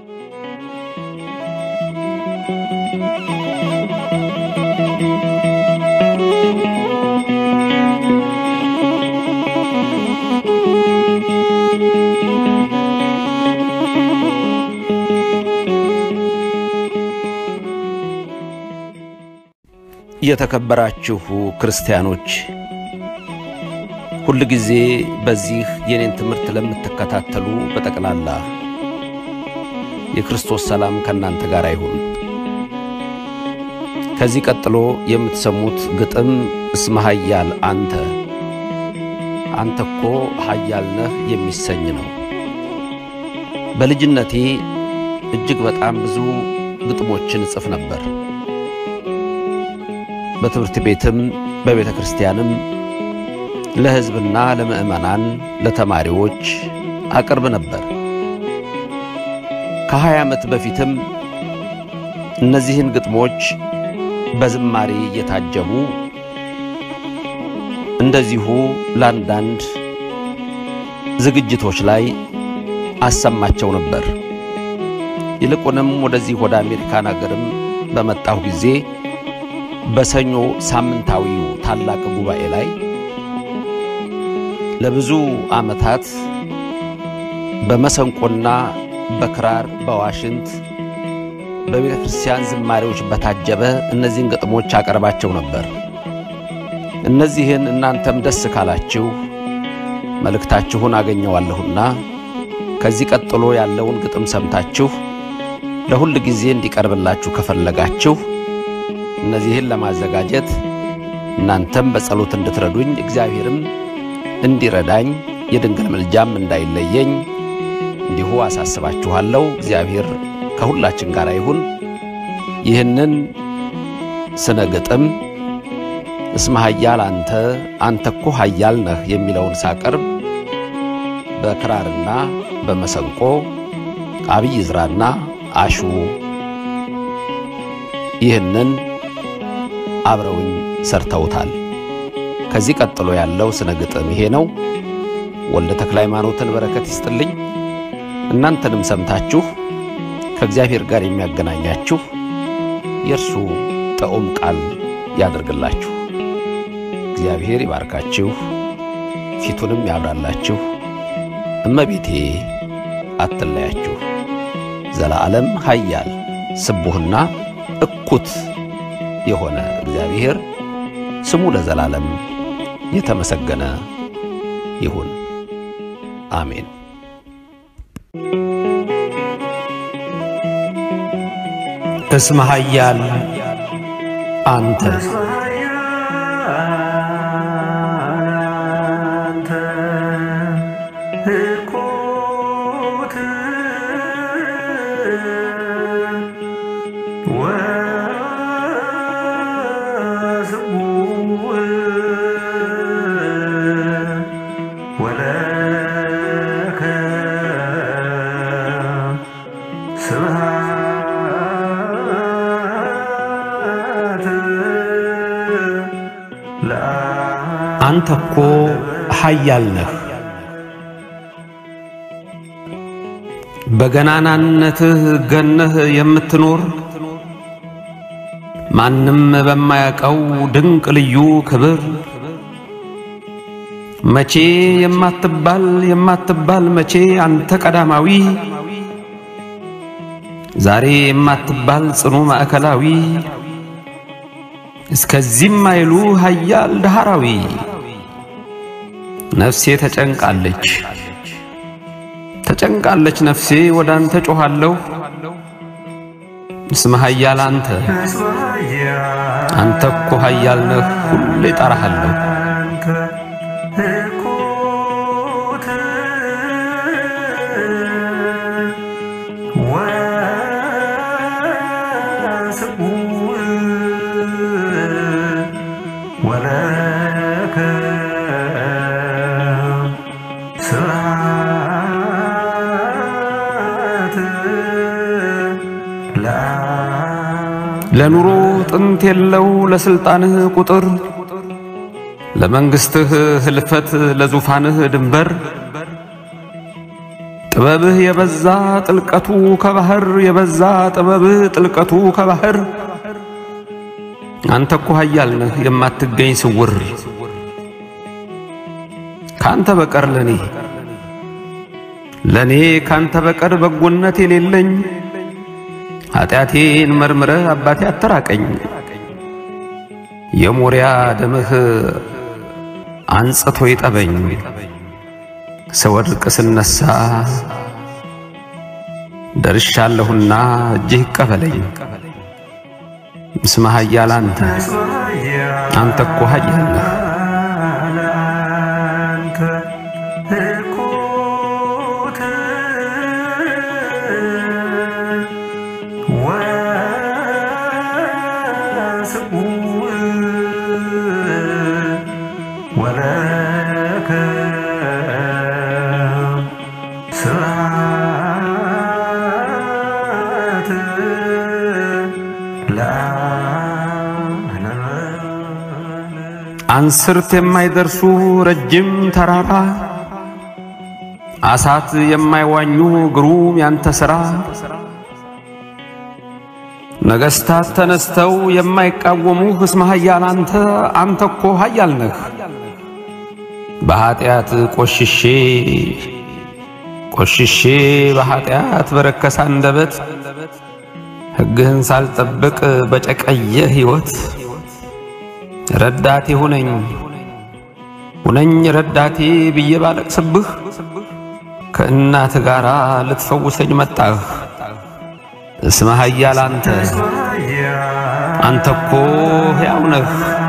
የተከበራችሁ ክርስቲያኖች ሁል ጊዜ በዚህ የኔን ትምህርት ለምትከታተሉ በጠቅላላ የክርስቶስ ሰላም ከእናንተ ጋር ይሁን። ከዚህ ቀጥሎ የምትሰሙት ግጥም እስመ ኃያል አንተ አንተ እኮ ኃያል ነህ የሚሰኝ ነው። በልጅነቴ እጅግ በጣም ብዙ ግጥሞችን እጽፍ ነበር። በትምህርት ቤትም በቤተ ክርስቲያንም ለሕዝብና ለምዕመናን ለተማሪዎች አቅርብ ነበር። ከሀያ ዓመት በፊትም እነዚህን ግጥሞች በዝማሬ እየታጀቡ እንደዚሁ ለአንዳንድ ዝግጅቶች ላይ አሰማቸው ነበር። ይልቁንም ወደዚህ ወደ አሜሪካን አገርም በመጣሁ ጊዜ በሰኞ ሳምንታዊው ታላቅ ጉባኤ ላይ ለብዙ ዓመታት በመሰንቆና በክራር በዋሽንት በቤተ ክርስቲያን ዝማሬዎች በታጀበ እነዚህን ግጥሞች አቀርባቸው ነበር። እነዚህን እናንተም ደስ ካላችሁ መልእክታችሁን አገኘዋለሁና ከዚህ ቀጥሎ ያለውን ግጥም ሰምታችሁ ለሁል ጊዜ እንዲቀርብላችሁ ከፈለጋችሁ እነዚህን ለማዘጋጀት እናንተም በጸሎት እንድትረዱኝ እግዚአብሔርም እንዲረዳኝ የድንግል ምልጃም እንዳይለየኝ እንዲሁ አሳስባችኋለሁ። እግዚአብሔር ከሁላችን ጋር ይሁን። ይህንን ስነ ግጥም እስመ ኃያል አንተ አንተ እኮ ኃያል ነህ የሚለውን ሳቀርብ በክራርና በመሰንቆ አብይ ዝራና አሹ ይህንን አብረውኝ ሰርተውታል። ከዚህ ቀጥሎ ያለው ስነ ግጥም ይሄ ነው። ወልደ ተክለ ሃይማኖትን በረከት ይስጥልኝ። እናንተንም ሰምታችሁ ከእግዚአብሔር ጋር የሚያገናኛችሁ የእርሱ ጥዑም ቃል ያደርግላችሁ። እግዚአብሔር ይባርካችሁ፣ ፊቱንም ያብራላችሁ፣ እመቤቴ አትለያችሁ። ዘለዓለም ኃያል ስቡህና እኩት የሆነ እግዚአብሔር ስሙ ለዘላለም የተመሰገነ ይሁን። አሜን። እስመ ኃያል አንተ አንተ እኮ ኃያል ነህ። በገናናነትህ ገነህ የምትኖር ማንም በማያውቀው ድንቅ ልዩ ክብር መቼ የማትባል የማትባል መቼ አንተ ቀዳማዊ ዛሬ የማትባል ጽኑ ማዕከላዊ እስከዚህም አይሉ ኃያል ዳህራዊ ነፍሴ ተጨንቃለች ተጨንቃለች ነፍሴ ወደ አንተ ጮኻለሁ። እስመ ኃያል አንተ አንተ እኮ ኃያል ነህ ሁሌ እጠራሃለሁ። ለኑሮ ጥንት የለው ለሥልጣንህ ቁጥር ለመንግሥትህ ህልፈት ለዙፋንህ ድንበር ጥበብህ የበዛ ጥልቀቱ ከባህር የበዛ ጥበብህ ጥልቀቱ ከባህር አንተ እኮ ኃያል ነህ የማትገኝ ስውር ካንተ በቀር ለኔ ለኔ ካንተ በቀር በጎነት የሌለኝ ኃጢአቴን መርምረህ አባቴ አተራቀኝ የሞሪያ ደምህ አንጽቶ ይጠበኝ ስወድቅ ስነሳ ደርሻለሁና እጅህ ይቀበለኝ እስመ ኃያል አንተ አንተ እኮ ኃያል ነህ አንስርት የማይደርሱ ረጅም ተራራ አሳት የማይዋኙ ግሩም ያንተ ሥራ ነገሥታት ተነስተው የማይቃወሙህ እስመ ኃያል አንተ አንተ እኮ ኃያል ነህ። በኀጢአት ቆሽሼ ቆሽሼ በኀጢአት በረከሰ አንደበት ሕግህን ሳልጠብቅ በጨቀየ ሕይወት ረዳቴ ሁነኝ ሁነኝ ረዳቴ ብዬ ባለቅስብህ ከእናት ጋር ልትፈውሰኝ መጣህ። እስመ ኃያል አንተ አንተ እኮ ሕያው ነህ።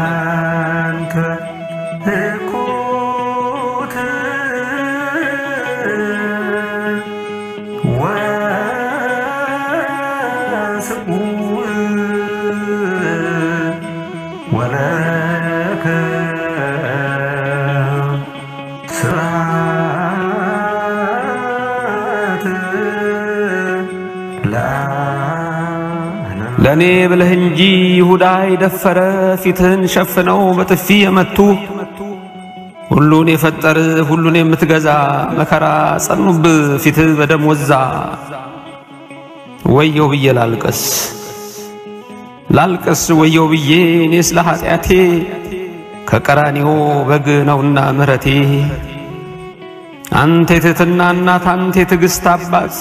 ለእኔ ብለህ እንጂ ይሁዳ የደፈረ ፊትህን ሸፍነው በጥፊ የመቱ ሁሉን የፈጠር ሁሉን የምትገዛ መከራ ጸኑብህ ፊትህ በደም ወዛ። ወየው ብዬ ላልቀስ ላልቀስ ወየው ብዬ እኔ ስለ ኃጢአቴ ከቀራኒዮ በግ ነውና ምሕረቴ አንተ የትሕትና እናት አንተ የትዕግሥት አባት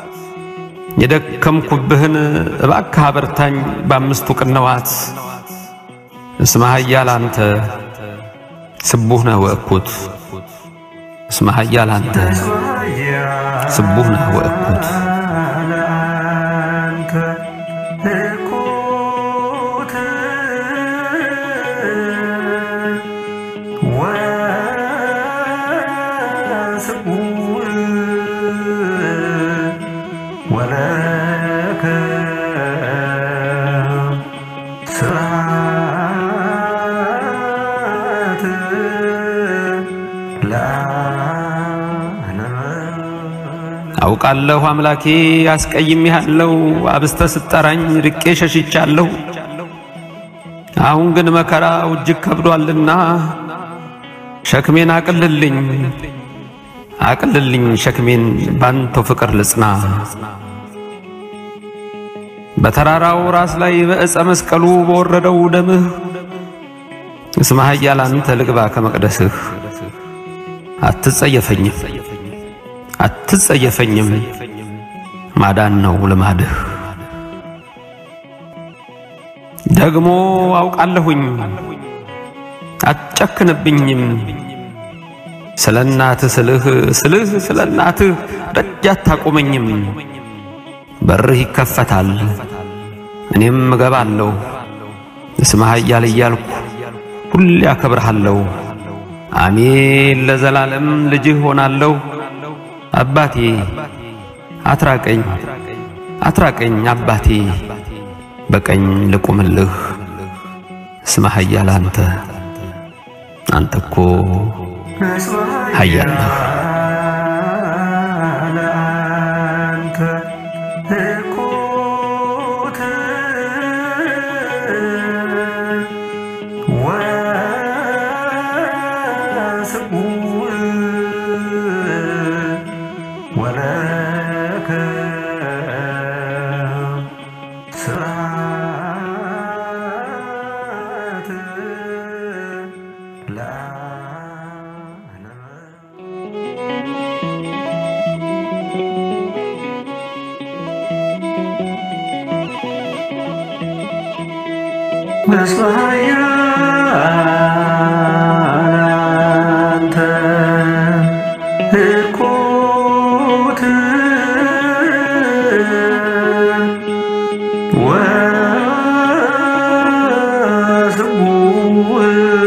የደከምኩብህን እባክህ አበርታኝ በአምስቱ ቅንዋት። እስመ ኃያል አንተ ስቡህ ነህ ወእኩት እስመ ኃያል አንተ ስቡህ ነህ ወእኩት አውቃለሁ አምላኬ አስቀይሜሃለሁ፣ አብስተ ስጠራኝ ርቄ ሸሽቻለሁ። አሁን ግን መከራው እጅግ ከብዷልና ሸክሜን አቅልልኝ አቅልልኝ ሸክሜን ባንተው ፍቅር ልጽና። በተራራው ራስ ላይ በዕፀ መስቀሉ በወረደው ደምህ እስመ ኃያል አንተ ልግባ ከመቅደስህ አትጸየፈኝም አትጸየፈኝም ማዳን ነው ልማድህ። ደግሞ አውቃለሁኝ አትጨክንብኝም ስለ እናትህ ስልህ ስልህ ስለ እናትህ ደጅ አታቆመኝም። በርህ ይከፈታል እኔም እገባለሁ። እስመ ኃያል እያልኩ ሁሌ አከብርሃለሁ። አሜን ለዘላለም ልጅህ ሆናለሁ። አባቴ አትራቀኝ አትራቀኝ አባቴ በቀኝ ልቁምልህ። እስመ ኃያል አንተ አንተ እኮ ኃያል ነህ። ወለ መስዋያላንተ እኩት ወስቡዕ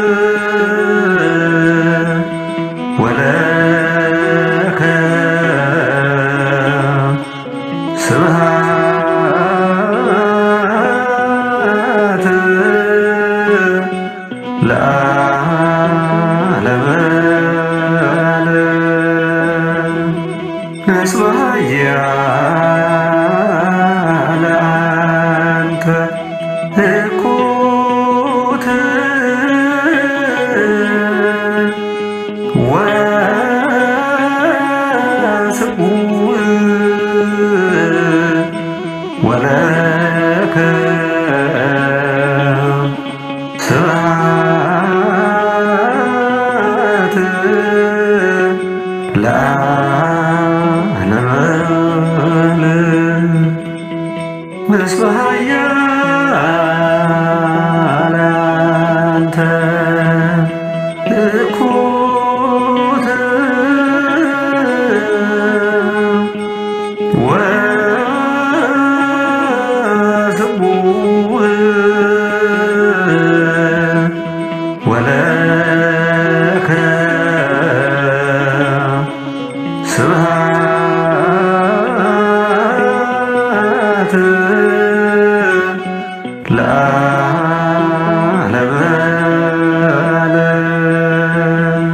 ወለከ ስብሐት ለዓለመ ዓለም መስዋዕያለአንተ እኩት ወስቡዕ ወለከ ስብሐት ለዓለመ ዓለም መስዋዕያለአንተ እኩት ወስቡዕ ወለከ ስብሐት ለዓለመ ዓለም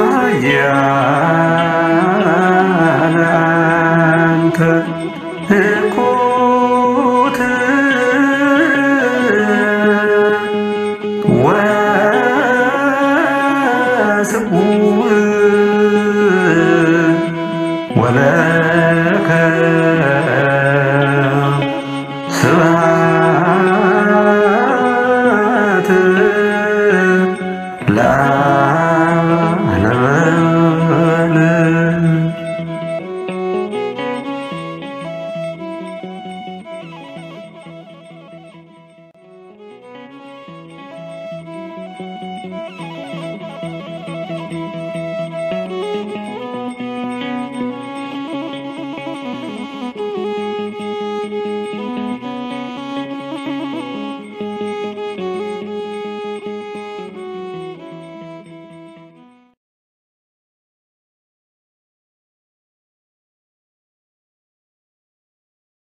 መስዋዕያለአንተ